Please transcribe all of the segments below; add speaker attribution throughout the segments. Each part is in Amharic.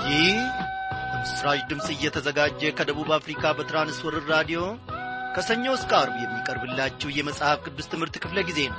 Speaker 1: ይህ በምስራች ድምፅ እየተዘጋጀ ከደቡብ አፍሪካ በትራንስወርር ራዲዮ ከሰኞ እስከ አርብ የሚቀርብላችሁ የመጽሐፍ ቅዱስ ትምህርት ክፍለ ጊዜ ነው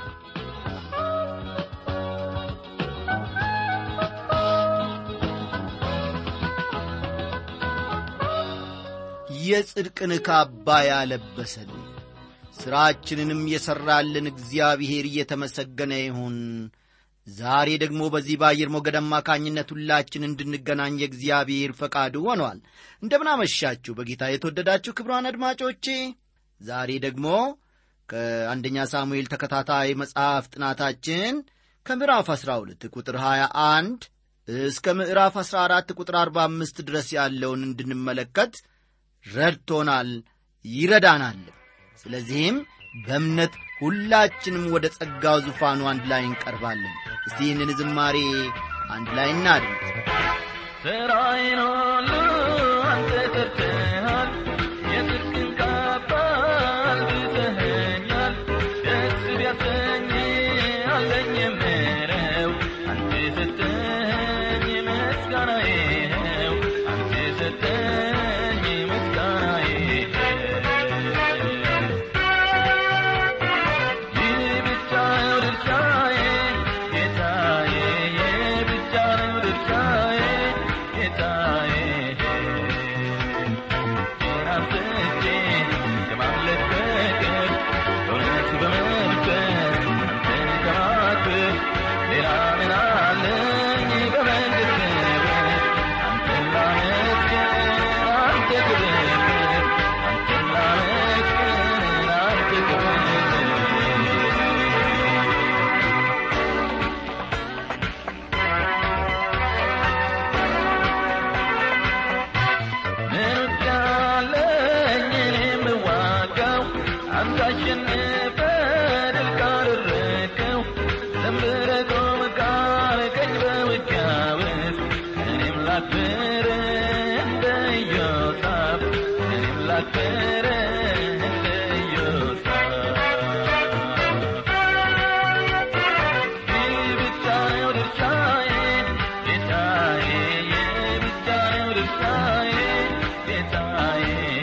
Speaker 1: የጽድቅን ካባ ያለበሰን ሥራችንንም የሠራልን እግዚአብሔር እየተመሰገነ ይሁን ዛሬ ደግሞ በዚህ በአየር ሞገድ አማካኝነት ሁላችን እንድንገናኝ የእግዚአብሔር ፈቃዱ ሆኗል እንደምናመሻችሁ በጌታ የተወደዳችሁ ክብሯን አድማጮቼ ዛሬ ደግሞ ከአንደኛ ሳሙኤል ተከታታይ መጽሐፍ ጥናታችን ከምዕራፍ 12 ቁጥር 21 እስከ ምዕራፍ 14 ቁጥር 45 ድረስ ያለውን እንድንመለከት ረድቶናል ይረዳናል ስለዚህም በእምነት ሁላችንም ወደ ጸጋው ዙፋኑ አንድ ላይ እንቀርባለን እስቲ ይህንን ዝማሬ አንድ ላይ እናድምጥ
Speaker 2: ስራዬን ሁሉ አንተ ሰርተሃል የጽድቅን ካባ አልብሰኸኛል ደስ ቢያሰኝ አለኝ የምለው አንተ ሰጠኝ ምስጋናዬ ነው አንተ ሰጠኝ ምስጋናዬ ይህ ብቻ ነው ድርሻዬ ጌታዬ ይህ ብቻ ነው ድርሻዬ ጌታዬ ናፍቄ ከማምለክ በቀር በእውነት በመንፈስ አንተን ከማክበር ሌላ ምን አለኝ በመንግሥት አንተን ላመስግን አንተ ክብር አንተን ላመስግን አንተ ክብር ምንዳለኝ እኔ የምዋጋው አንተ አሸንፈ ድል ካደረግከው ዘምረ ቆም ካልከኝ በውጊያ ውስጥ እኔም ላክብር እንደ ኢዮሳፍ እኔም ላክብር እንደ ኢዮሳፍ ይህ ብቻ ነው ድርሻዬ ጌታዬ ይህ ብቻ ነው ድርሻዬ ጌታዬ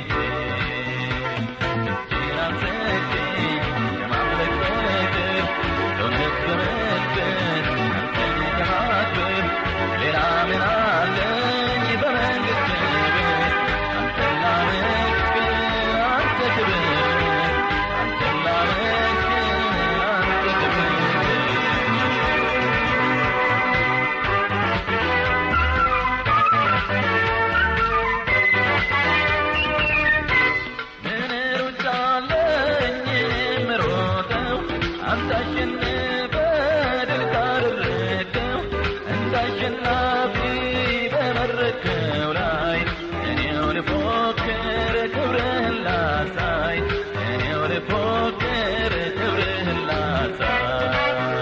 Speaker 2: ጤናን ሰጠኝ ከማምለክ በቀር በእውነት በመንፈስ አንተን ከማክበር ሌላ ምን አለኝ በመንግሥት አንተን ላመስግን አንተ ክብር አንተን ላመስግን አንተ ክብር ምን ሩጫለኝ የምሮጠው አንተ አሸንፈ ድል ካደረግከው እንደ አሸናፊ በመረከው ላይ እኔው ልፎክር ክብርህን ላሳይ እኔው ልፎክር ክብርህን ላሳይ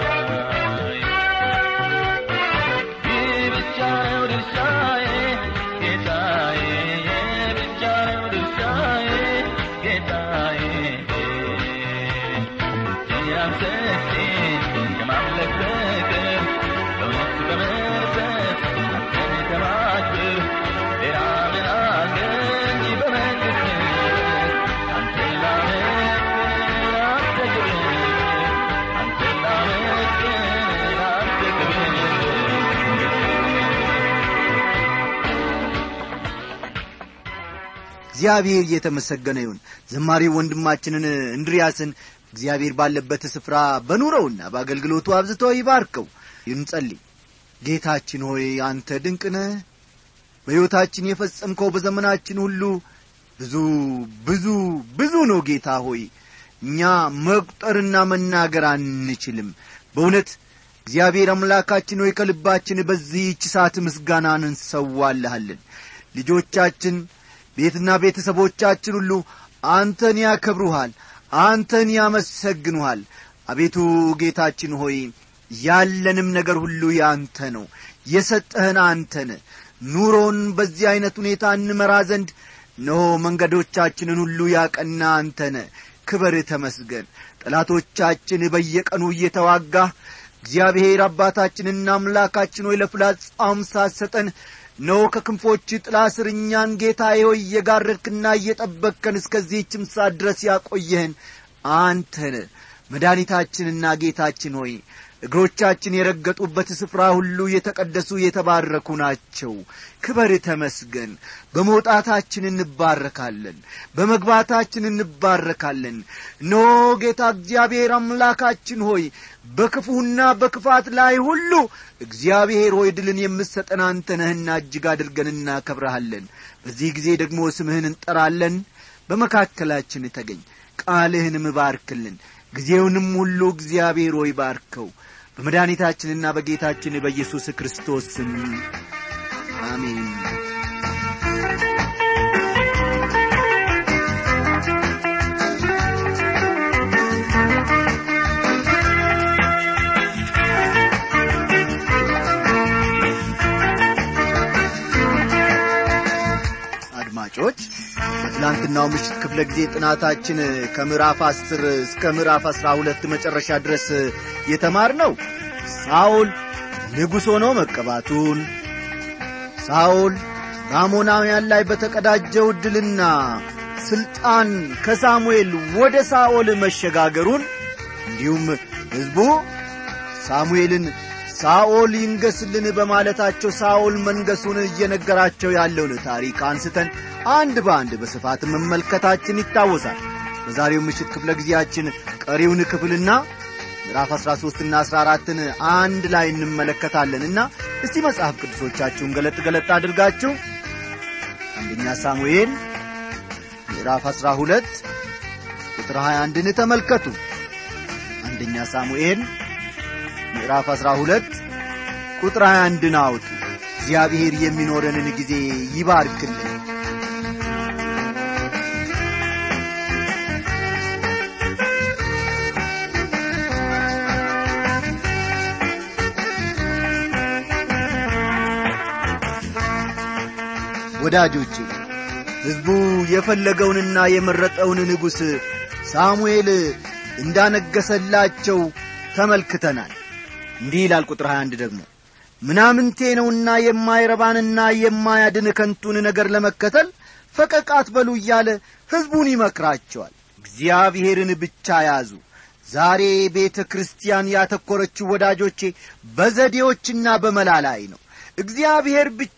Speaker 2: ይህ ብቻ ነው ድርሻዬ ጌታዬ ይህ ብቻ ነው ድርሻዬ ጌታዬ ጤናን ሰጠኝ ከማምለክ በቀር በእውነት በመንፈስ አንተን ከማክበር ሌላ ምን አለኝ በመንግሥት አንተን ላመስግን አንተ ክብር አንተን ላመስግን አንተ ክብር
Speaker 1: እግዚአብሔር እየተመሰገነ ይሁን ዘማሪው ወንድማችንን እንድሪያስን እግዚአብሔር ባለበት ስፍራ በኑረውና በአገልግሎቱ አብዝቶ ይባርከው ይንጸልይ ጌታችን ሆይ አንተ ድንቅ ነህ በሕይወታችን የፈጸምከው በዘመናችን ሁሉ ብዙ ብዙ ብዙ ነው ጌታ ሆይ እኛ መቁጠርና መናገር አንችልም በእውነት እግዚአብሔር አምላካችን ሆይ ከልባችን በዚህች ሰዓት ምስጋናን እንሰዋልሃለን ልጆቻችን ቤትና ቤተሰቦቻችን ሁሉ አንተን ያከብሩሃል አንተን ያመሰግኑሃል አቤቱ ጌታችን ሆይ ያለንም ነገር ሁሉ ያንተ ነው የሰጠህን አንተን ኑሮን በዚህ ዐይነት ሁኔታ እንመራ ዘንድ እነሆ መንገዶቻችንን ሁሉ ያቀና አንተነ ክበር ተመስገን ጠላቶቻችን በየቀኑ እየተዋጋህ እግዚአብሔር አባታችንና አምላካችን ሆይ ለፍላጻም ሳትሰጠን ነው ከክንፎች ጥላ ስር እኛን ጌታዬ ሆይ እየጋረድክና እየጠበቅከን እስከዚህችም ሰዓት ድረስ ያቆየህን አንተን መድኃኒታችንና ጌታችን ሆይ እግሮቻችን የረገጡበት ስፍራ ሁሉ የተቀደሱ የተባረኩ ናቸው ክበር ተመስገን በመውጣታችን እንባረካለን በመግባታችን እንባረካለን ኖ ጌታ እግዚአብሔር አምላካችን ሆይ በክፉና በክፋት ላይ ሁሉ እግዚአብሔር ሆይ ድልን የምሰጠን አንተ ነህና እጅግ አድርገን እናከብረሃለን በዚህ ጊዜ ደግሞ ስምህን እንጠራለን በመካከላችን ተገኝ ቃልህንም ባርክልን ጊዜውንም ሁሉ እግዚአብሔር ሆይ ባርከው በመድኃኒታችንና በጌታችን በኢየሱስ ክርስቶስ ስም አሜን አድማጮች በትላንትናው ምሽት ክፍለ ጊዜ ጥናታችን ከምዕራፍ አስር እስከ ምዕራፍ አስራ ሁለት መጨረሻ ድረስ የተማር ነው ሳውል ንጉሥ ሆኖ መቀባቱን ሳውል በአሞናውያን ላይ በተቀዳጀው ድልና ሥልጣን ከሳሙኤል ወደ ሳኦል መሸጋገሩን እንዲሁም ሕዝቡ ሳሙኤልን ሳኦል ይንገስልን በማለታቸው ሳኦል መንገሱን እየነገራቸው ያለውን ታሪክ አንስተን አንድ በአንድ በስፋት መመልከታችን ይታወሳል በዛሬው ምሽት ክፍለ ጊዜያችን ቀሪውን ክፍልና ምዕራፍ 13 ና 14ን አንድ ላይ እንመለከታለንና እስቲ መጽሐፍ ቅዱሶቻችሁን ገለጥ ገለጥ አድርጋችሁ አንደኛ ሳሙኤል ምዕራፍ 12 ቁጥር 21ን ተመልከቱ አንደኛ ሳሙኤል ምዕራፍ 12 ቁጥር 21ን አውጡ እግዚአብሔር የሚኖረንን ጊዜ ይባርክልን ወዳጆቼ ሕዝቡ የፈለገውንና የመረጠውን ንጉሥ ሳሙኤል እንዳነገሰላቸው ተመልክተናል እንዲህ ይላል ቁጥር 21 ደግሞ ምናምንቴ ነውና የማይረባንና የማያድን ከንቱን ነገር ለመከተል ፈቀቅ አትበሉ እያለ ሕዝቡን ይመክራቸዋል እግዚአብሔርን ብቻ ያዙ ዛሬ ቤተ ክርስቲያን ያተኮረችው ወዳጆቼ በዘዴዎችና በመላ ላይ ነው እግዚአብሔር ብቻ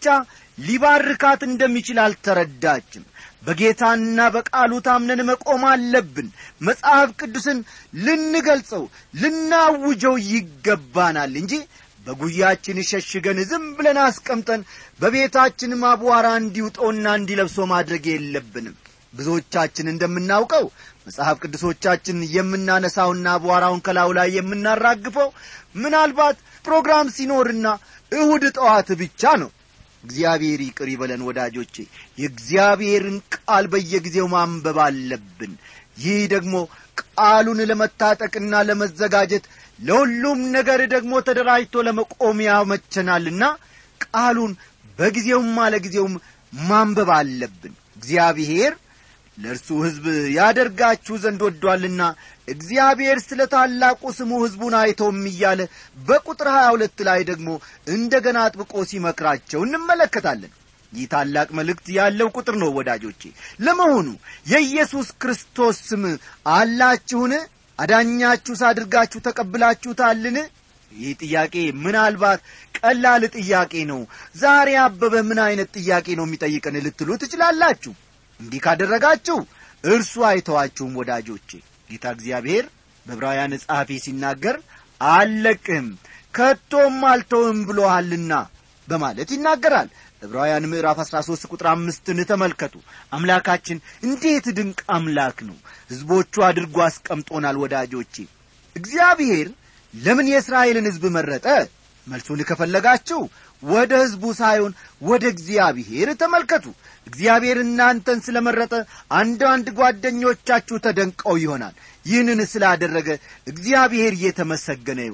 Speaker 1: ሊባርካት እንደሚችል አልተረዳችም በጌታና በቃሉ ታምነን መቆም አለብን መጽሐፍ ቅዱስን ልንገልጸው ልናውጀው ይገባናል እንጂ በጉያችን ሸሽገን ዝም ብለን አስቀምጠን በቤታችን አቧራ እንዲውጠውና እንዲለብሶ ማድረግ የለብንም ብዙዎቻችን እንደምናውቀው መጽሐፍ ቅዱሶቻችን የምናነሳውና አቧራውን ከላዩ ላይ የምናራግፈው ምናልባት ፕሮግራም ሲኖርና እሁድ ጠዋት ብቻ ነው እግዚአብሔር ይቅር ይበለን ወዳጆቼ የእግዚአብሔርን ቃል በየጊዜው ማንበብ አለብን ይህ ደግሞ ቃሉን ለመታጠቅና ለመዘጋጀት ለሁሉም ነገር ደግሞ ተደራጅቶ ለመቆም ያመቸናልና ቃሉን በጊዜውም አለጊዜውም ማንበብ አለብን እግዚአብሔር ለእርሱ ሕዝብ ያደርጋችሁ ዘንድ ወዷልና እግዚአብሔር ስለ ታላቁ ስሙ ሕዝቡን አይተውም እያለ በቁጥር ሀያ ሁለት ላይ ደግሞ እንደ ገና አጥብቆ ሲመክራቸው እንመለከታለን ይህ ታላቅ መልእክት ያለው ቁጥር ነው ወዳጆቼ ለመሆኑ የኢየሱስ ክርስቶስ ስም አላችሁን አዳኛችሁ ሳድርጋችሁ ተቀብላችሁታልን ይህ ጥያቄ ምናልባት ቀላል ጥያቄ ነው ዛሬ አበበ ምን አይነት ጥያቄ ነው የሚጠይቀን ልትሉ ትችላላችሁ እንዲህ ካደረጋችሁ እርሱ አይተዋችሁም ወዳጆቼ ጌታ እግዚአብሔር በዕብራውያን ጸሐፊ ሲናገር አልለቅህም ከቶም አልተውም ብሎሃልና በማለት ይናገራል ዕብራውያን ምዕራፍ 13 ቁጥር አምስትን ተመልከቱ አምላካችን እንዴት ድንቅ አምላክ ነው ሕዝቦቹ አድርጎ አስቀምጦናል ወዳጆቼ እግዚአብሔር ለምን የእስራኤልን ሕዝብ መረጠ መልሱን ከፈለጋችሁ ወደ ሕዝቡ ሳይሆን ወደ እግዚአብሔር ተመልከቱ እግዚአብሔር እናንተን ስለ መረጠ አንዳንድ ጓደኞቻችሁ ተደንቀው ይሆናል ይህንን ስላደረገ እግዚአብሔር እየተመሰገነ ይሁን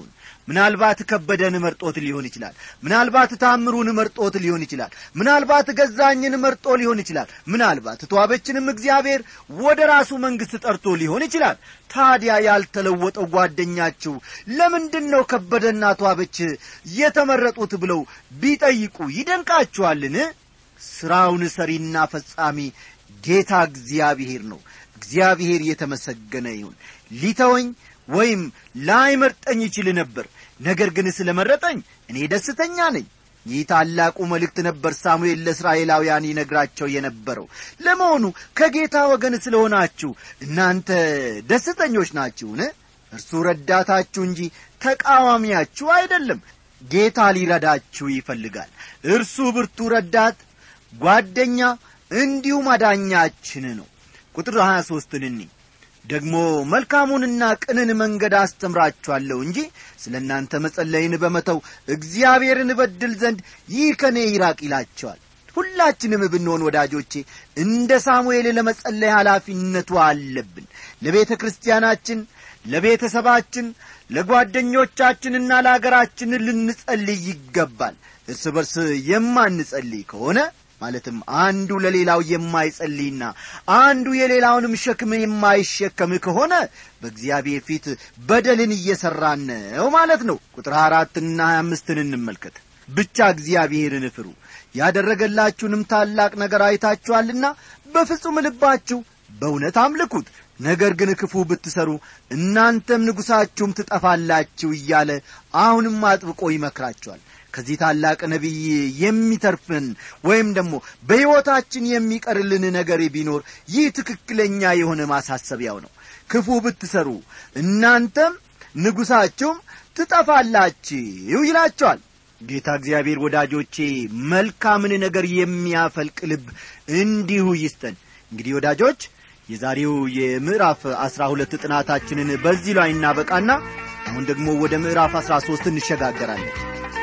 Speaker 1: ምናልባት ከበደን መርጦት ሊሆን ይችላል ምናልባት ታምሩን መርጦት ሊሆን ይችላል ምናልባት ገዛኝን መርጦ ሊሆን ይችላል ምናልባት ተዋበችንም እግዚአብሔር ወደ ራሱ መንግሥት ጠርቶ ሊሆን ይችላል ታዲያ ያልተለወጠው ጓደኛችሁ ለምንድን ነው ከበደና ተዋበች የተመረጡት ብለው ቢጠይቁ ይደንቃችኋልን ሥራውን ሰሪና ፈጻሚ ጌታ እግዚአብሔር ነው እግዚአብሔር የተመሰገነ ይሁን ሊተወኝ ወይም ላይመርጠኝ ይችል ነበር ነገር ግን ስለ መረጠኝ እኔ ደስተኛ ነኝ ይህ ታላቁ መልእክት ነበር ሳሙኤል ለእስራኤላውያን ይነግራቸው የነበረው ለመሆኑ ከጌታ ወገን ስለሆናችሁ እናንተ ደስተኞች ናችሁን እርሱ ረዳታችሁ እንጂ ተቃዋሚያችሁ አይደለም ጌታ ሊረዳችሁ ይፈልጋል እርሱ ብርቱ ረዳት ጓደኛ እንዲሁም አዳኛችን ነው ቁጥር 23 እኒ ደግሞ መልካሙንና ቅንን መንገድ አስተምራችኋለሁ እንጂ ስለ እናንተ መጸለይን በመተው እግዚአብሔርን በድል ዘንድ ይህ ከእኔ ይራቅ ይላቸዋል ሁላችንም ብንሆን ወዳጆቼ እንደ ሳሙኤል ለመጸለይ ኃላፊነቱ አለብን ለቤተ ክርስቲያናችን ለቤተሰባችን ለጓደኞቻችንና ለአገራችን ልንጸልይ ይገባል እርስ በርስ የማንጸልይ ከሆነ ማለትም አንዱ ለሌላው የማይጸልይና አንዱ የሌላውንም ሸክም የማይሸከም ከሆነ በእግዚአብሔር ፊት በደልን እየሠራን ነው ማለት ነው ቁጥር አራትና ሀያ አምስትን እንመልከት ብቻ እግዚአብሔርን ፍሩ ያደረገላችሁንም ታላቅ ነገር አይታችኋልና በፍጹም ልባችሁ በእውነት አምልኩት ነገር ግን ክፉ ብትሰሩ እናንተም ንጉሣችሁም ትጠፋላችሁ እያለ አሁንም አጥብቆ ይመክራቸዋል ከዚህ ታላቅ ነቢይ የሚተርፍን ወይም ደግሞ በሕይወታችን የሚቀርልን ነገር ቢኖር ይህ ትክክለኛ የሆነ ማሳሰቢያው ነው ክፉ ብትሰሩ እናንተም ንጉሣችሁም ትጠፋላችሁ ይላቸዋል ጌታ እግዚአብሔር ወዳጆቼ መልካምን ነገር የሚያፈልቅ ልብ እንዲሁ ይስጠን እንግዲህ ወዳጆች የዛሬው የምዕራፍ አስራ ሁለት ጥናታችንን በዚህ ላይ እናበቃና አሁን ደግሞ ወደ ምዕራፍ አስራ ሦስት እንሸጋገራለን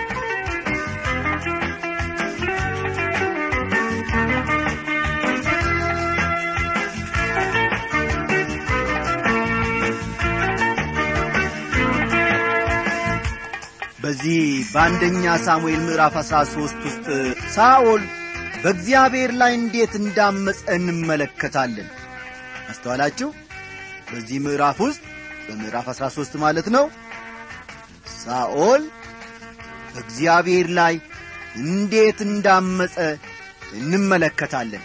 Speaker 1: በዚህ በአንደኛ ሳሙኤል ምዕራፍ አሥራ ሦስት ውስጥ ሳኦል በእግዚአብሔር ላይ እንዴት እንዳመፀ እንመለከታለን አስተዋላችሁ በዚህ ምዕራፍ ውስጥ በምዕራፍ አሥራ ሦስት ማለት ነው ሳኦል በእግዚአብሔር ላይ እንዴት እንዳመፀ እንመለከታለን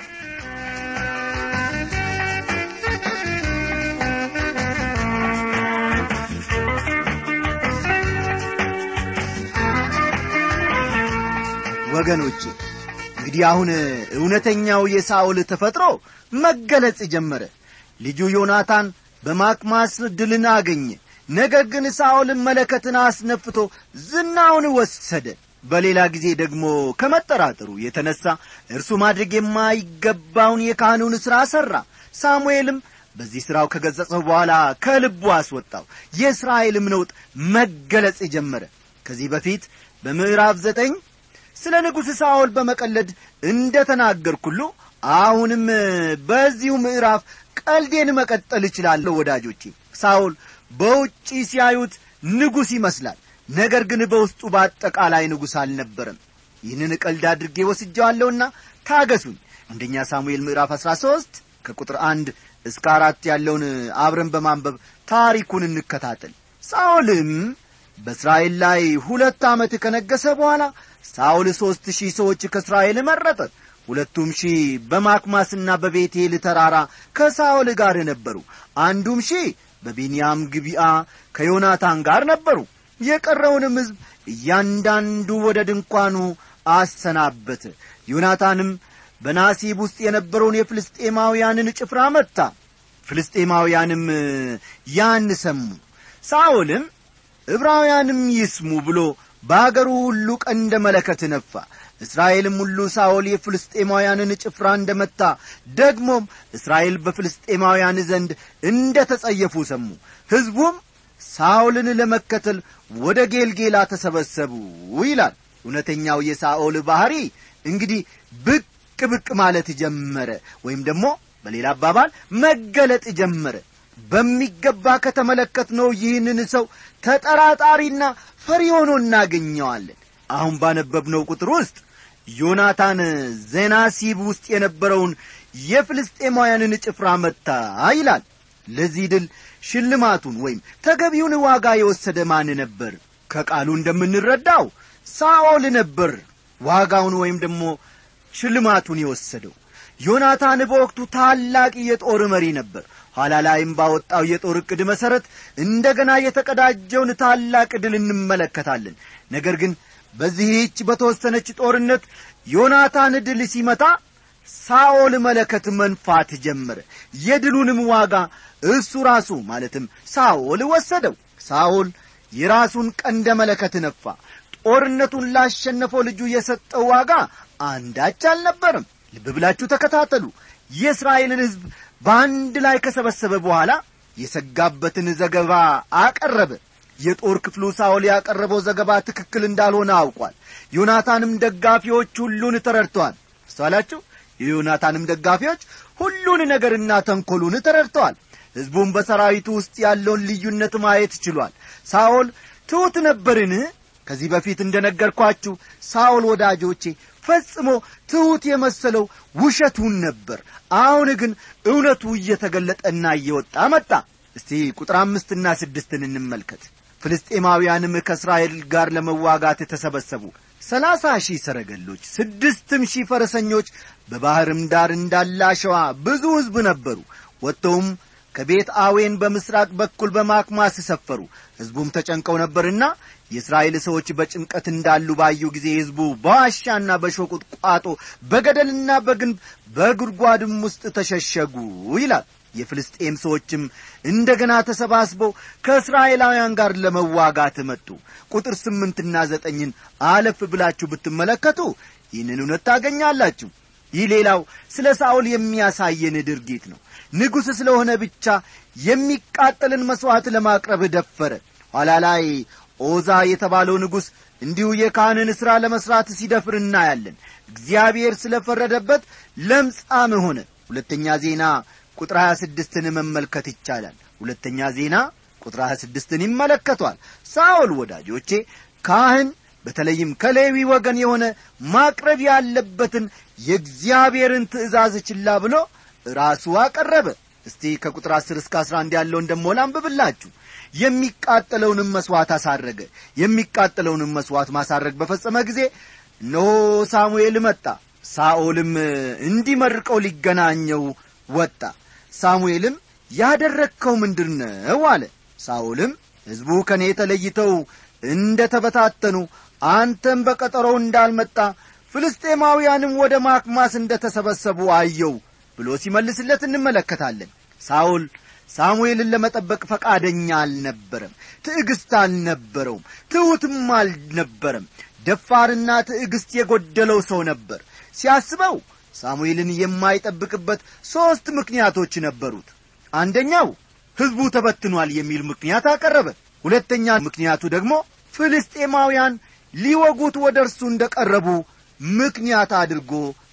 Speaker 1: ወገኖቼ እንግዲህ አሁን እውነተኛው የሳኦል ተፈጥሮ መገለጽ ጀመረ ልጁ ዮናታን በማክማስ ድልን አገኘ ነገር ግን ሳኦልን መለከትን አስነፍቶ ዝናውን ወሰደ በሌላ ጊዜ ደግሞ ከመጠራጠሩ የተነሳ እርሱ ማድረግ የማይገባውን የካህኑን ሥራ ሠራ ሳሙኤልም በዚህ ሥራው ከገጸጸው በኋላ ከልቡ አስወጣው የእስራኤልም ነውጥ መገለጽ ጀመረ ከዚህ በፊት በምዕራፍ ዘጠኝ ስለ ንጉሥ ሳኦል በመቀለድ እንደ ተናገርኩሉ አሁንም በዚሁ ምዕራፍ ቀልዴን መቀጠል እችላለሁ ወዳጆቼ ሳኦል በውጪ ሲያዩት ንጉሥ ይመስላል ነገር ግን በውስጡ በአጠቃላይ ንጉሥ አልነበረም ይህንን ቀልድ አድርጌ ወስጀዋለሁና ታገሱኝ አንደኛ ሳሙኤል ምዕራፍ አሥራ ሦስት ከቁጥር አንድ እስከ አራት ያለውን አብረን በማንበብ ታሪኩን እንከታተል ሳኦልም በእስራኤል ላይ ሁለት ዓመት ከነገሰ በኋላ ሳኦል ሦስት ሺህ ሰዎች ከእስራኤል መረጠ ሁለቱም ሺህ በማክማስና በቤቴል ተራራ ከሳኦል ጋር ነበሩ አንዱም ሺህ በቢንያም ግቢአ ከዮናታን ጋር ነበሩ የቀረውንም ሕዝብ እያንዳንዱ ወደ ድንኳኑ አሰናበተ ዮናታንም በናሲብ ውስጥ የነበረውን የፍልስጤማውያንን ጭፍራ መታ ፍልስጤማውያንም ያን ሰሙ ሳኦልም ዕብራውያንም ይስሙ ብሎ በአገሩ ሁሉ ቀንደ መለከት ነፋ እስራኤልም ሁሉ ሳኦል የፍልስጤማውያንን ጭፍራ እንደ መታ ደግሞም እስራኤል በፍልስጤማውያን ዘንድ እንደ ተጸየፉ ሰሙ ሕዝቡም ሳኦልን ለመከተል ወደ ጌልጌላ ተሰበሰቡ ይላል እውነተኛው የሳኦል ባሕሪ እንግዲህ ብቅ ብቅ ማለት ጀመረ ወይም ደግሞ በሌላ አባባል መገለጥ ጀመረ በሚገባ ከተመለከትነው ይህንን ሰው ተጠራጣሪና ፈሪ ሆኖ እናገኘዋለን አሁን ባነበብነው ቁጥር ውስጥ ዮናታን ዜናሲብ ውስጥ የነበረውን የፍልስጤማውያንን ጭፍራ መታ ይላል ለዚህ ድል ሽልማቱን ወይም ተገቢውን ዋጋ የወሰደ ማን ነበር ከቃሉ እንደምንረዳው ሳኦል ነበር ዋጋውን ወይም ደግሞ ሽልማቱን የወሰደው ዮናታን በወቅቱ ታላቅ የጦር መሪ ነበር ኋላ ላይም ባወጣው የጦር ዕቅድ መሠረት እንደገና የተቀዳጀውን ታላቅ ድል እንመለከታለን ነገር ግን በዚህች በተወሰነች ጦርነት ዮናታን ድል ሲመታ ሳኦል መለከት መንፋት ጀመረ የድሉንም ዋጋ እሱ ራሱ ማለትም ሳኦል ወሰደው ሳኦል የራሱን ቀንደ መለከት ነፋ ጦርነቱን ላሸነፈው ልጁ የሰጠው ዋጋ አንዳች አልነበርም ልብ ብላችሁ ተከታተሉ የእስራኤልን ሕዝብ በአንድ ላይ ከሰበሰበ በኋላ የሰጋበትን ዘገባ አቀረበ የጦር ክፍሉ ሳኦል ያቀረበው ዘገባ ትክክል እንዳልሆነ አውቋል ዮናታንም ደጋፊዎች ሁሉን ተረድተዋል አስተዋላችሁ የዮናታንም ደጋፊዎች ሁሉን ነገርና ተንኰሉን ተረድተዋል ሕዝቡም በሰራዊቱ ውስጥ ያለውን ልዩነት ማየት ችሏል ሳኦል ትሑት ነበርን ከዚህ በፊት እንደ ነገርኳችሁ ሳኦል ወዳጆቼ ፈጽሞ ትሑት የመሰለው ውሸቱን ነበር አሁን ግን እውነቱ እየተገለጠና እየወጣ መጣ እስቲ ቁጥር አምስትና ስድስትን እንመልከት ፍልስጤማውያንም ከእስራኤል ጋር ለመዋጋት ተሰበሰቡ ሰላሳ ሺህ ሰረገሎች ስድስትም ሺህ ፈረሰኞች በባሕርም ዳር እንዳለ አሸዋ ብዙ ሕዝብ ነበሩ ወጥተውም ከቤት አዌን በምስራቅ በኩል በማክማስ ሰፈሩ ሕዝቡም ተጨንቀው ነበርና የእስራኤል ሰዎች በጭንቀት እንዳሉ ባዩ ጊዜ ሕዝቡ በዋሻና በሾቁጥቋጦ በገደልና በግንብ በጉድጓድም ውስጥ ተሸሸጉ ይላል የፍልስጤም ሰዎችም እንደ ገና ተሰባስበው ከእስራኤላውያን ጋር ለመዋጋት መጡ ቁጥር ስምንትና ዘጠኝን አለፍ ብላችሁ ብትመለከቱ ይህንን እውነት ታገኛላችሁ ይህ ሌላው ስለ ሳኦል የሚያሳየን ድርጊት ነው ንጉሥ ስለሆነ ብቻ የሚቃጠልን መሥዋዕት ለማቅረብ ደፈረ ኋላ ላይ ኦዛ የተባለው ንጉሥ እንዲሁ የካህንን ሥራ ለመሥራት ሲደፍር እናያለን እግዚአብሔር ስለ ፈረደበት ለምጻም ሆነ ሁለተኛ ዜና ቁጥር 26ን መመልከት ይቻላል ሁለተኛ ዜና ቁጥር 26ን ይመለከቷል ሳኦል ወዳጆቼ ካህን በተለይም ከሌዊ ወገን የሆነ ማቅረብ ያለበትን የእግዚአብሔርን ትእዛዝ ችላ ብሎ ራሱ አቀረበ እስቲ ከቁጥር 10 እስከ 11 ያለውን ደሞ ላንብብላችሁ የሚቃጠለውንም መሥዋዕት አሳረገ የሚቃጠለውንም መሥዋዕት ማሳረግ በፈጸመ ጊዜ እነሆ ሳሙኤል መጣ ሳኦልም እንዲመርቀው ሊገናኘው ወጣ ሳሙኤልም ያደረግከው ምንድር ነው አለ ሳኦልም ሕዝቡ ከእኔ ተለይተው እንደ ተበታተኑ አንተም በቀጠሮው እንዳልመጣ ፍልስጤማውያንም ወደ ማክማስ እንደ ተሰበሰቡ አየው ብሎ ሲመልስለት እንመለከታለን ሳኦል ሳሙኤልን ለመጠበቅ ፈቃደኛ አልነበረም ትዕግሥት አልነበረውም ትሑትም አልነበረም ደፋርና ትዕግሥት የጐደለው ሰው ነበር ሲያስበው ሳሙኤልን የማይጠብቅበት ሦስት ምክንያቶች ነበሩት አንደኛው ሕዝቡ ተበትኗል የሚል ምክንያት አቀረበ ሁለተኛ ምክንያቱ ደግሞ ፍልስጤማውያን ሊወጉት ወደ እርሱ እንደ ቀረቡ ምክንያት አድርጎ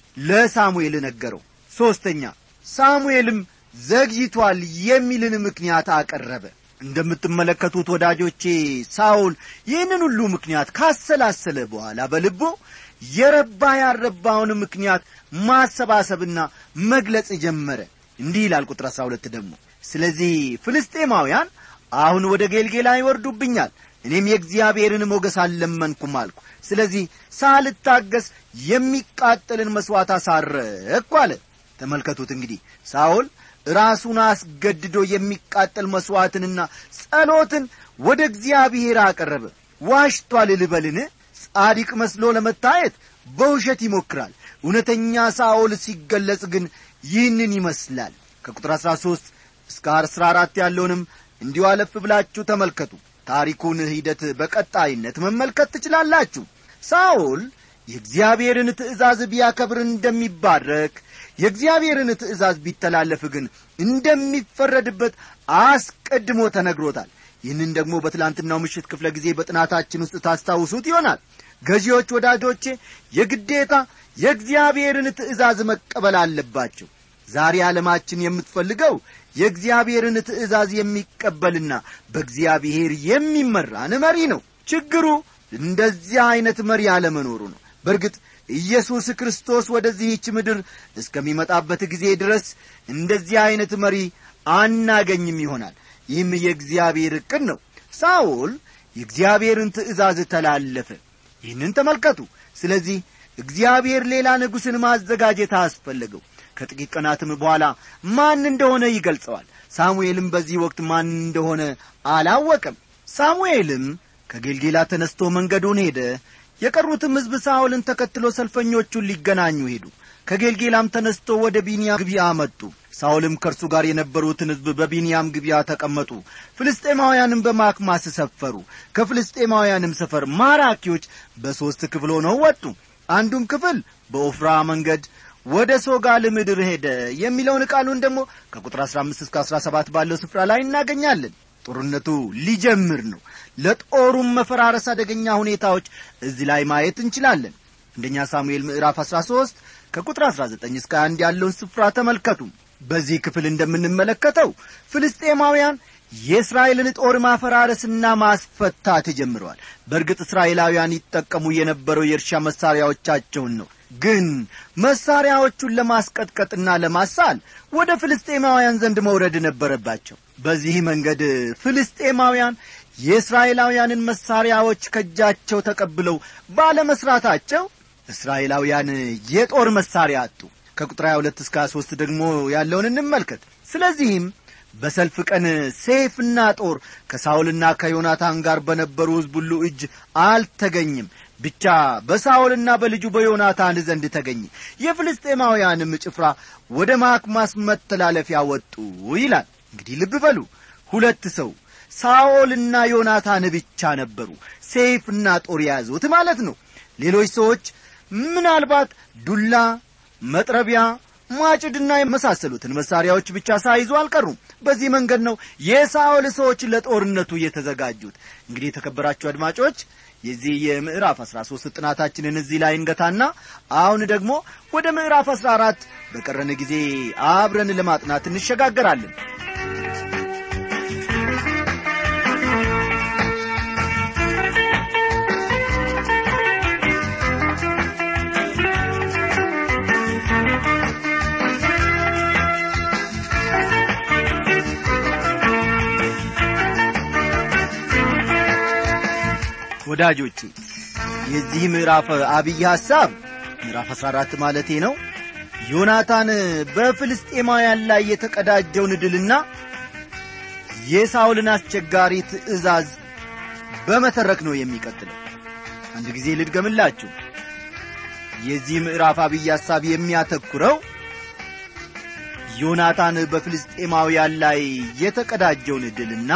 Speaker 1: ለሳሙኤል ነገረው ሦስተኛ ሳሙኤልም ዘግይቷል የሚልን ምክንያት አቀረበ እንደምትመለከቱት ወዳጆቼ ሳውል ይህንን ሁሉ ምክንያት ካሰላሰለ በኋላ በልቦ የረባ ያረባውን ምክንያት ማሰባሰብና መግለጽ ጀመረ እንዲህ ይላል ቁጥር አሥራ ሁለት ደግሞ ስለዚህ ፍልስጤማውያን አሁን ወደ ጌልጌላ ይወርዱብኛል እኔም የእግዚአብሔርን ሞገስ አልለመንኩም አልኩ ስለዚህ ሳልታገስ የሚቃጠልን መሥዋዕት አሳረግኩ አለ ተመልከቱት እንግዲህ ሳውል ራሱን አስገድዶ የሚቃጠል መሥዋዕትንና ጸሎትን ወደ እግዚአብሔር አቀረበ ዋሽቷል ልበልን ጻዲቅ መስሎ ለመታየት በውሸት ይሞክራል እውነተኛ ሳኦል ሲገለጽ ግን ይህንን ይመስላል ከቁጥር አሥራ ሦስት እስከ አስራ አራት ያለውንም እንዲሁ አለፍ ብላችሁ ተመልከቱ ታሪኩን ሂደት በቀጣይነት መመልከት ትችላላችሁ ሳኦል የእግዚአብሔርን ትእዛዝ ቢያከብር እንደሚባረክ የእግዚአብሔርን ትእዛዝ ቢተላለፍ ግን እንደሚፈረድበት አስቀድሞ ተነግሮታል ይህንን ደግሞ በትላንትናው ምሽት ክፍለ ጊዜ በጥናታችን ውስጥ ታስታውሱት ይሆናል ገዢዎች ወዳጆቼ የግዴታ የእግዚአብሔርን ትእዛዝ መቀበል አለባቸው ዛሬ ዓለማችን የምትፈልገው የእግዚአብሔርን ትእዛዝ የሚቀበልና በእግዚአብሔር የሚመራን መሪ ነው ችግሩ እንደዚያ ዐይነት መሪ አለመኖሩ ነው በእርግጥ ኢየሱስ ክርስቶስ ወደዚህች ምድር እስከሚመጣበት ጊዜ ድረስ እንደዚህ ዐይነት መሪ አናገኝም ይሆናል ይህም የእግዚአብሔር ዕቅድ ነው ሳውል የእግዚአብሔርን ትእዛዝ ተላለፈ ይህንን ተመልከቱ ስለዚህ እግዚአብሔር ሌላ ንጉሥን ማዘጋጀት አስፈለገው ከጥቂት ቀናትም በኋላ ማን እንደሆነ ይገልጸዋል ሳሙኤልም በዚህ ወቅት ማን እንደሆነ አላወቀም ሳሙኤልም ከጌልጌላ ተነስቶ መንገዱን ሄደ የቀሩትም ሕዝብ ሳውልን ተከትሎ ሰልፈኞቹን ሊገናኙ ሄዱ ከጌልጌላም ተነስቶ ወደ ቢንያም ግብያ መጡ ሳውልም ከእርሱ ጋር የነበሩትን ሕዝብ በቢንያም ግብያ ተቀመጡ ፍልስጤማውያንም በማክማስ ሰፈሩ ከፍልስጤማውያንም ሰፈር ማራኪዎች በሦስት ክፍል ሆነው ወጡ አንዱም ክፍል በኦፍራ መንገድ ወደ ሶጋል ምድር ሄደ የሚለውን ቃሉን ደግሞ ከቁጥር 15 እስከ 17 ባለው ስፍራ ላይ እናገኛለን ጦርነቱ ሊጀምር ነው ለጦሩም መፈራረስ አደገኛ ሁኔታዎች እዚህ ላይ ማየት እንችላለን አንደኛ ሳሙኤል ምዕራፍ 13 ከቁጥር 19 እስከ 1 ያለውን ስፍራ ተመልከቱ በዚህ ክፍል እንደምንመለከተው ፍልስጤማውያን የእስራኤልን ጦር ማፈራረስና ማስፈታት ጀምረዋል በእርግጥ እስራኤላውያን ይጠቀሙ የነበረው የእርሻ መሣሪያዎቻቸውን ነው ግን መሣሪያዎቹን ለማስቀጥቀጥና ለማሳል ወደ ፍልስጤማውያን ዘንድ መውረድ ነበረባቸው በዚህ መንገድ ፍልስጤማውያን የእስራኤላውያንን መሣሪያዎች ከእጃቸው ተቀብለው ባለመሥራታቸው እስራኤላውያን የጦር መሣሪያ አጡ ከቁጥር 22 እስከ 23 ደግሞ ያለውን እንመልከት ስለዚህም በሰልፍ ቀን ሴፍና ጦር ከሳውልና ከዮናታን ጋር በነበሩ ሕዝብ ሁሉ እጅ አልተገኝም ብቻ በሳውልና በልጁ በዮናታን ዘንድ ተገኘ የፍልስጤማውያንም ጭፍራ ወደ ማክማስ መተላለፊያ ወጡ ይላል እንግዲህ ልብ በሉ ሁለት ሰው ሳኦልና ዮናታን ብቻ ነበሩ ሴፍና ጦር የያዙት ማለት ነው ሌሎች ሰዎች ምናልባት ዱላ መጥረቢያ ማጭድና የመሳሰሉትን መሳሪያዎች ብቻ ሳይዙ አልቀሩም በዚህ መንገድ ነው የሳኦል ሰዎች ለጦርነቱ የተዘጋጁት እንግዲህ የተከበራችሁ አድማጮች የዚህ የምዕራፍ አሥራ ሦስት ጥናታችንን እዚህ ላይ እንገታና አሁን ደግሞ ወደ ምዕራፍ አሥራ አራት በቀረን ጊዜ አብረን ለማጥናት እንሸጋገራለን ወዳጆቼ የዚህ ምዕራፍ አብይ ሐሳብ ምዕራፍ 14 ማለቴ ነው ዮናታን በፍልስጤማውያን ላይ የተቀዳጀውን ድልና የሳውልን አስቸጋሪ ትእዛዝ በመተረክ ነው የሚቀጥለው አንድ ጊዜ ልድገምላችሁ የዚህ ምዕራፍ አብይ ሐሳብ የሚያተኩረው ዮናታን በፍልስጤማውያን ላይ የተቀዳጀውን ድልና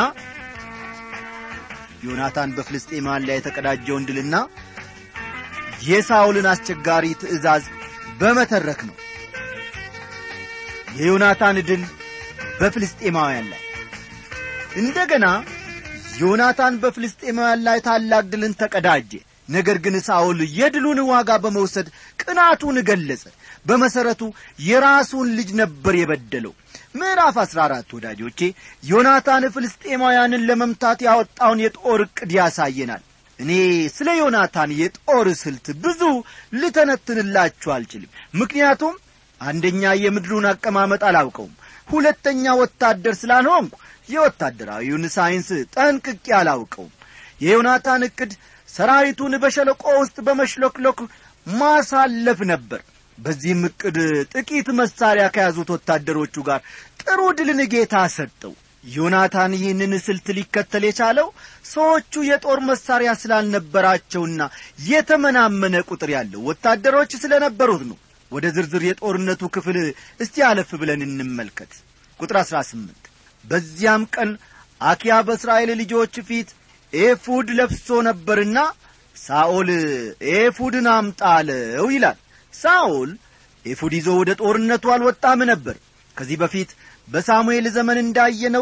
Speaker 1: ዮናታን በፍልስጤማውያን ላይ የተቀዳጀውን ድልና የሳውልን አስቸጋሪ ትእዛዝ በመተረክ ነው የዮናታን ድል በፍልስጤማውያን ላይ እንደገና ዮናታን በፍልስጤማውያን ላይ ታላቅ ድልን ተቀዳጀ ነገር ግን ሳውል የድሉን ዋጋ በመውሰድ ቅናቱን ገለጸ በመሠረቱ የራሱን ልጅ ነበር የበደለው ምዕራፍ አሥራ አራት ወዳጆቼ ዮናታን ፍልስጤማውያንን ለመምታት ያወጣውን የጦር ዕቅድ ያሳየናል እኔ ስለ ዮናታን የጦር ስልት ብዙ ልተነትንላችሁ አልችልም ምክንያቱም አንደኛ የምድሩን አቀማመጥ አላውቀውም ሁለተኛ ወታደር ስላልሆንኩ የወታደራዊውን ሳይንስ ጠንቅቄ አላውቀውም የዮናታን ዕቅድ ሰራዊቱን በሸለቆ ውስጥ በመሽሎክሎክ ማሳለፍ ነበር በዚህም ዕቅድ ጥቂት መሳሪያ ከያዙት ወታደሮቹ ጋር ጥሩ ድልን ጌታ ሰጠው ዮናታን ይህንን ስልት ሊከተል የቻለው ሰዎቹ የጦር መሳሪያ ስላልነበራቸውና የተመናመነ ቁጥር ያለው ወታደሮች ስለነበሩት ነው ወደ ዝርዝር የጦርነቱ ክፍል እስቲ አለፍ ብለን እንመልከት ቁጥር 18 በዚያም ቀን አኪያ በእስራኤል ልጆች ፊት ኤፉድ ለብሶ ነበርና ሳኦል ኤፉድን አምጣ አለው ይላል ሳኦል ኤፉድ ይዞ ወደ ጦርነቱ አልወጣም ነበር ከዚህ በፊት በሳሙኤል ዘመን እንዳየነው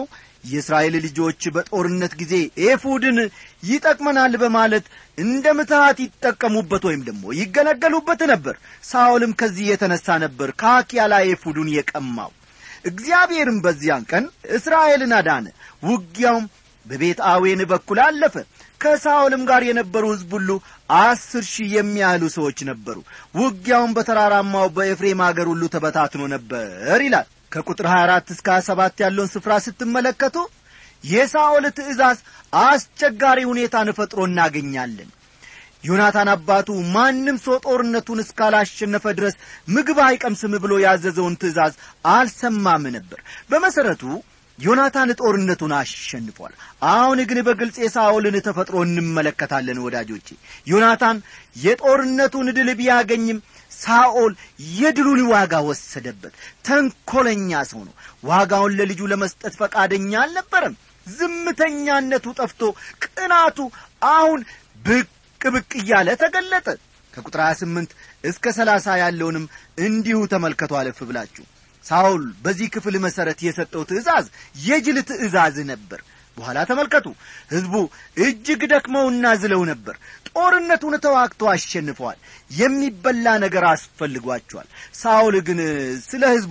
Speaker 1: የእስራኤል ልጆች በጦርነት ጊዜ ኤፉድን ይጠቅመናል በማለት እንደ ምትሃት ይጠቀሙበት ወይም ደግሞ ይገለገሉበት ነበር ሳኦልም ከዚህ የተነሣ ነበር ከአኪያ ላይ ኤፉዱን የቀማው እግዚአብሔርም በዚያን ቀን እስራኤልን አዳነ ውጊያውም በቤት አዌን በኩል አለፈ ከሳኦልም ጋር የነበሩ ሕዝብ ሁሉ አስር ሺህ የሚያህሉ ሰዎች ነበሩ ውጊያውም በተራራማው በኤፍሬም አገር ሁሉ ተበታትኖ ነበር ይላል ከቁጥር 24 እስከ 27 ያለውን ስፍራ ስትመለከቱ የሳኦል ትእዛዝ አስቸጋሪ ሁኔታን ፈጥሮ እናገኛለን ዮናታን አባቱ ማንም ሰው ጦርነቱን እስካላሸነፈ ድረስ ምግብ አይቀምስም ብሎ ያዘዘውን ትእዛዝ አልሰማም ነበር በመሠረቱ ዮናታን ጦርነቱን አሸንፏል አሁን ግን በግልጽ የሳኦልን ተፈጥሮ እንመለከታለን ወዳጆቼ ዮናታን የጦርነቱን ድል ቢያገኝም ሳኦል የድሉን ዋጋ ወሰደበት ተንኰለኛ ሰው ነው ዋጋውን ለልጁ ለመስጠት ፈቃደኛ አልነበረም ዝምተኛነቱ ጠፍቶ ቅናቱ አሁን ብቅ ብቅ እያለ ተገለጠ ከቁጥር 28 እስከ 30 ያለውንም እንዲሁ ተመልከቱ አለፍ ብላችሁ ሳውል በዚህ ክፍል መሠረት የሰጠው ትእዛዝ የጅል ትእዛዝ ነበር በኋላ ተመልከቱ ሕዝቡ እጅግ ደክመውና ዝለው ነበር ጦርነቱን ተዋግተው አሸንፈዋል የሚበላ ነገር አስፈልጓቸዋል ሳውል ግን ስለ ሕዝቡ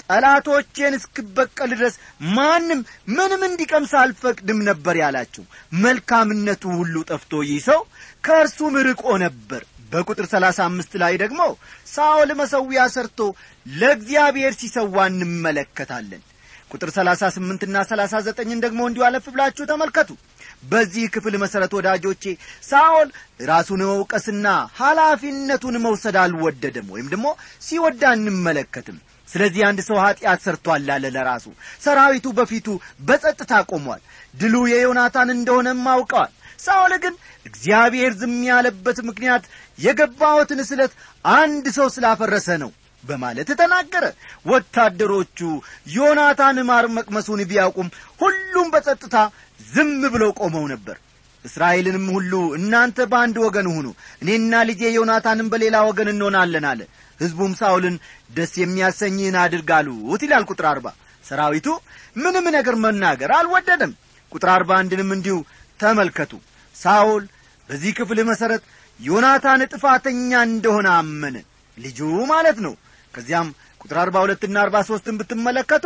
Speaker 1: ጠላቶቼን እስክበቀል ድረስ ማንም ምንም እንዲቀምስ አልፈቅድም ነበር ያላቸው መልካምነቱ ሁሉ ጠፍቶ ይህ ሰው ከእርሱም ርቆ ነበር በቁጥር ሰላሳ አምስት ላይ ደግሞ ሳኦል መሠዊያ ሰርቶ ለእግዚአብሔር ሲሰዋ እንመለከታለን ቁጥር ሰላሳ ስምንትና ሰላሳ ዘጠኝን ደግሞ እንዲሁ አለፍ ብላችሁ ተመልከቱ በዚህ ክፍል መሠረት ወዳጆቼ ሳኦል ራሱን መውቀስና ኃላፊነቱን መውሰድ አልወደደም ወይም ደግሞ ሲወዳ እንመለከትም ስለዚህ አንድ ሰው ኀጢአት ሰርቶአል አለ ለራሱ ሰራዊቱ በፊቱ በጸጥታ ቆሟል ድሉ የዮናታን እንደሆነም አውቀዋል ሳኦል ግን እግዚአብሔር ዝም ያለበት ምክንያት የገባሁትን ስለት አንድ ሰው ስላፈረሰ ነው በማለት ተናገረ ወታደሮቹ ዮናታን ማር መቅመሱን ቢያውቁም ሁሉም በጸጥታ ዝም ብለው ቆመው ነበር እስራኤልንም ሁሉ እናንተ በአንድ ወገን ሁኑ እኔና ልጄ ዮናታንም በሌላ ወገን እንሆናለን አለ ሕዝቡም ሳውልን ደስ የሚያሰኝህን አድርግ አሉት ይላል ቁጥር አርባ ሰራዊቱ ምንም ነገር መናገር አልወደደም ቁጥር አርባ አንድንም እንዲሁ ተመልከቱ ሳውል በዚህ ክፍል መሠረት ዮናታን ጥፋተኛ እንደሆነ አመነ ልጁ ማለት ነው ከዚያም ቁጥር አርባ ሁለትና አርባ ሦስትን ብትመለከቱ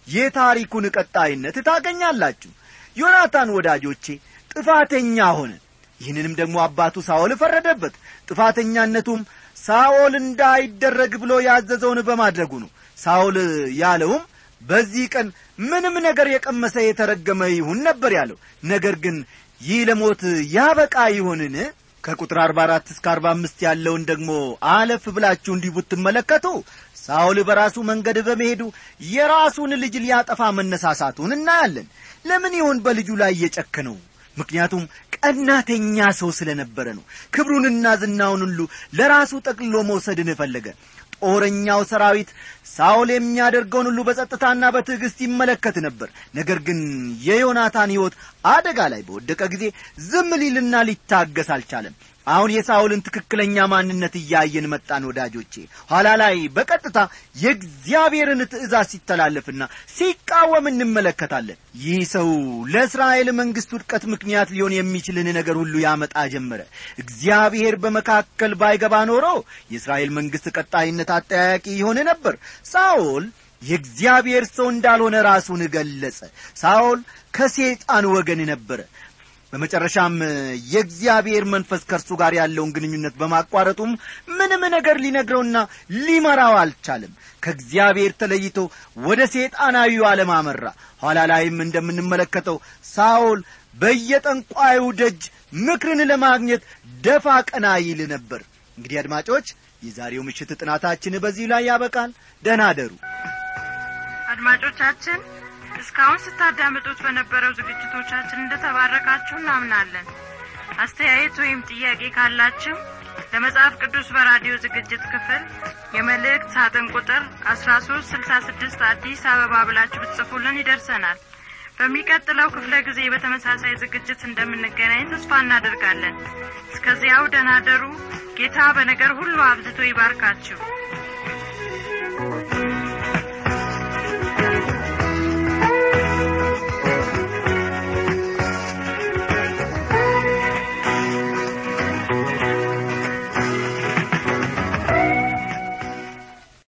Speaker 1: የታሪኩን ቀጣይነት ታገኛላችሁ ዮናታን ወዳጆቼ ጥፋተኛ ሆነ ይህንንም ደግሞ አባቱ ሳኦል ፈረደበት ጥፋተኛነቱም ሳኦል እንዳይደረግ ብሎ ያዘዘውን በማድረጉ ነው ሳኦል ያለውም በዚህ ቀን ምንም ነገር የቀመሰ የተረገመ ይሁን ነበር ያለው ነገር ግን ይህ ለሞት ያበቃ ይሆንን ከቁጥር አርባ አራት እስከ አርባ አምስት ያለውን ደግሞ አለፍ ብላችሁ እንዲህ ብትመለከቱ ሳኦል በራሱ መንገድ በመሄዱ የራሱን ልጅ ሊያጠፋ መነሳሳቱን እናያለን ለምን ይሆን በልጁ ላይ የጨከነው ምክንያቱም ቀናተኛ ሰው ስለ ነበረ ነው ክብሩንና ዝናውን ሁሉ ለራሱ ጠቅልሎ መውሰድን ፈለገ ጦረኛው ሰራዊት ሳኦል የሚያደርገውን ሁሉ በጸጥታና በትዕግሥት ይመለከት ነበር ነገር ግን የዮናታን ሕይወት አደጋ ላይ በወደቀ ጊዜ ዝም ሊልና ሊታገስ አልቻለም አሁን የሳውልን ትክክለኛ ማንነት እያየን መጣን ወዳጆቼ ኋላ ላይ በቀጥታ የእግዚአብሔርን ትእዛዝ ሲተላለፍና ሲቃወም እንመለከታለን ይህ ሰው ለእስራኤል መንግሥት ውድቀት ምክንያት ሊሆን የሚችልን ነገር ሁሉ ያመጣ ጀመረ እግዚአብሔር በመካከል ባይገባ ኖሮ የእስራኤል መንግሥት ቀጣይነት አጠያያቂ ይሆን ነበር ሳኦል የእግዚአብሔር ሰው እንዳልሆነ ራሱን ገለጸ ሳኦል ከሴጣን ወገን ነበረ በመጨረሻም የእግዚአብሔር መንፈስ ከእርሱ ጋር ያለውን ግንኙነት በማቋረጡም ምንም ነገር ሊነግረውና ሊመራው አልቻለም ከእግዚአብሔር ተለይቶ ወደ ሴጣናዊው ዓለም አመራ ኋላ ላይም እንደምንመለከተው ሳኦል በየጠንቋዩ ደጅ ምክርን ለማግኘት ደፋ ቀና ይል ነበር እንግዲህ አድማጮች የዛሬው ምሽት ጥናታችን በዚህ ላይ ያበቃል ደህና አደሩ
Speaker 3: አድማጮቻችን እስካሁን ስታዳምጡት በነበረው ዝግጅቶቻችን እንደተባረካችሁ እናምናለን አስተያየት ወይም ጥያቄ ካላችሁ ለመጽሐፍ ቅዱስ በራዲዮ ዝግጅት ክፍል የመልእክት ሳጥን ቁጥር አስራ ሶስት ስልሳ ስድስት አዲስ አበባ ብላችሁ ብትጽፉልን ይደርሰናል በሚቀጥለው ክፍለ ጊዜ በተመሳሳይ ዝግጅት እንደምንገናኝ ተስፋ እናደርጋለን እስከዚያው ደናደሩ ጌታ በነገር ሁሉ አብዝቶ ይባርካችሁ